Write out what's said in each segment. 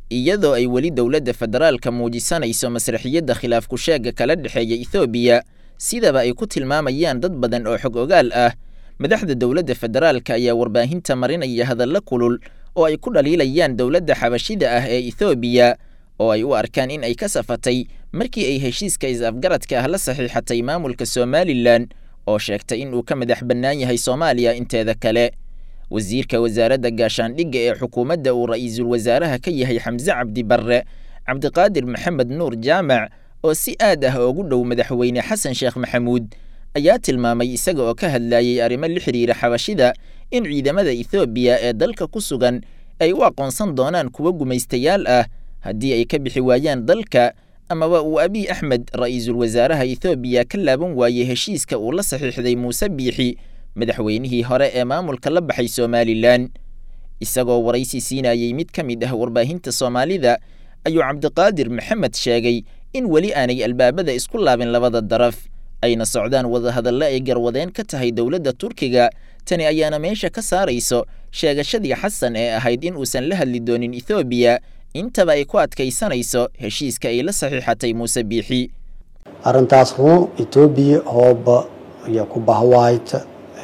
iyadoo ay weli dowladda federaalka muujisanayso masraxiyadda khilaafku sheegga kala dhexeeya ethoobiya sidaba ay ku tilmaamayaan dad badan oo xog ogaal ah madaxda dowladda federaalka ayaa warbaahinta marinaya hadallo kulul oo ay ku dhaliilayaan dowladda xabashida ah ee ethoobiya oo ay u arkaan in ay ka safatay markii ay heshiiska is-afgaradka ah la saxiixatay maamulka somalilan oo sheegtay in uu ka madax bannaan yahay soomaaliya inteeda kale wasiirka wasaaradda gaashaandhigga ee xukuumadda uu ra'iisul wasaaraha ka yahay xamse cabdi barre cabdiqaadir maxamed nuur jaamac oo si aad ah ugu dhow madaxweyne xasan sheekh maxamuud ayaa tilmaamay isaga oo ka hadlayey arrimo la xidhiira xabashida in ciidamada ethoobiya ee dalka ku sugan ay u aqoonsan doonaan kuwo gumaystayaal ah haddii ay ka bixi waayaan dalka amaba uu abiy axmed ra'iisul wasaaraha ethoobiya ka laaban waayey heshiiska uu la saxiixday muuse biixi madaxweynihii hore ee maamulka la baxay somalilan isagoo waraysi siinayey mid ka mid ah warbaahinta soomaalida ayuu cabdiqaadir maxamed sheegay in weli aanay albaabada isku laabin labada daraf ayna socdaan wadahadallo ay garwadeen ka tahay dowladda turkiga tani ayaana meesha ka saarayso sheegashadii xasan ee ahayd in uusan la hadli doonin ethoobiya intaba ay ku adkaysanayso heshiiska ay la saxiixatay muuse biixi arrintaas rumo etoobiya hooba iyo ku bahwaayta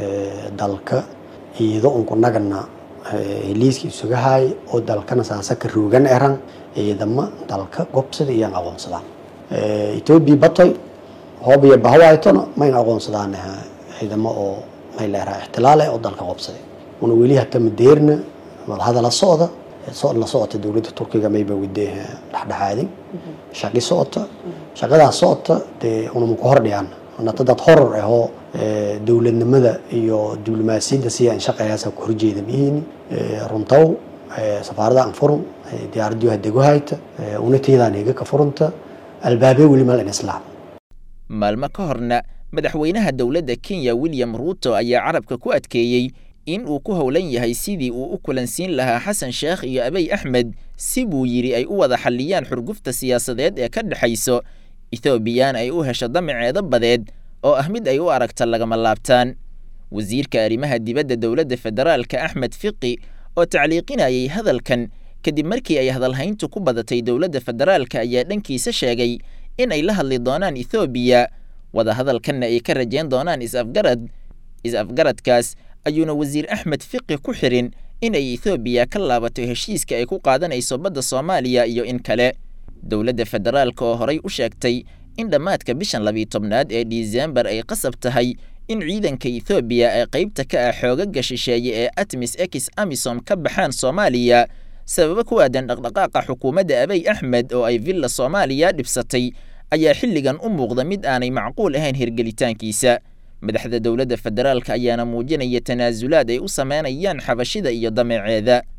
dalka iyado unku nagana heliiska isuga haay oo dalkana saasaka roogan eran ciidamo dalka gobsada iyan aqoonsadaan etoobiya batoy hooba iyo bahwaaytona mayna aqoonsadaan ciidamo oo may leeraha ixtilaale oo dalka qobsaday una weli hata madeerna wadahadala socda la socota dowladda turkiga mayba wade dhexdhexaadin shaqi socota shaqadaas socota dee unama ku hordhiyaan nata dad horor ahoo dowladnimada iyo diblomaasiyadda si aan shaqeeyaasa ku horjeeda mihiini runtaw safaarada aan furun diyaaradii hadego hayta unatiyadaan iga ka furunta albaabee weli mal in islaam maalmo ka horna madaxweynaha dowladda kenya william ruuto ayaa carabka ku adkeeyey in uu ku howlan yahay sidii uu u kulansiin lahaa xasan sheekh iyo abiy axmed si buu yidhi ay u wada xalliyaan xurgufta siyaasadeed ee ka dhexayso ethoobiyan ay u hesho damaceeda badeed oo ah mid ay u aragta lagama laabtaan wasiirka arrimaha dibadda dowladda federaalka axmed fiqi oo tacliiqinayay hadalkan kadib markii ay hadalhayntu ku badatay dowladda federaalka ayaa dhankiisa sheegay in ay la hadli doonaan ethoobiya wadahadalkanna ay ka rajayn doonaan is-afgarad is-afgaradkaas ayuuna wasiir axmed fiqi ku xirin in ay ethoobiya ka laabato heshiiska ay ku qaadanayso badda soomaaliya iyo in kale dowladda federaalka oo horay u sheegtay in dhammaadka bishan labiyo tobnaad ee disembar ay qasab tahay in ciidanka ethoobiya ee qaybta ka ah xoogaga shisheeye ee atmis ex amisom ka baxaan soomaaliya sababo ku aadan dhaqdhaqaaqa xukuumadda abiy axmed oo ay villa soomaaliya dhibsatay ayaa xilligan u muuqda mid aanay macquul ahayn hirgelitaankiisa madaxda dowladda federaalka ayaana muujinaya tanaasulaad ay u sameynayaan xabashida iyo dameeceeda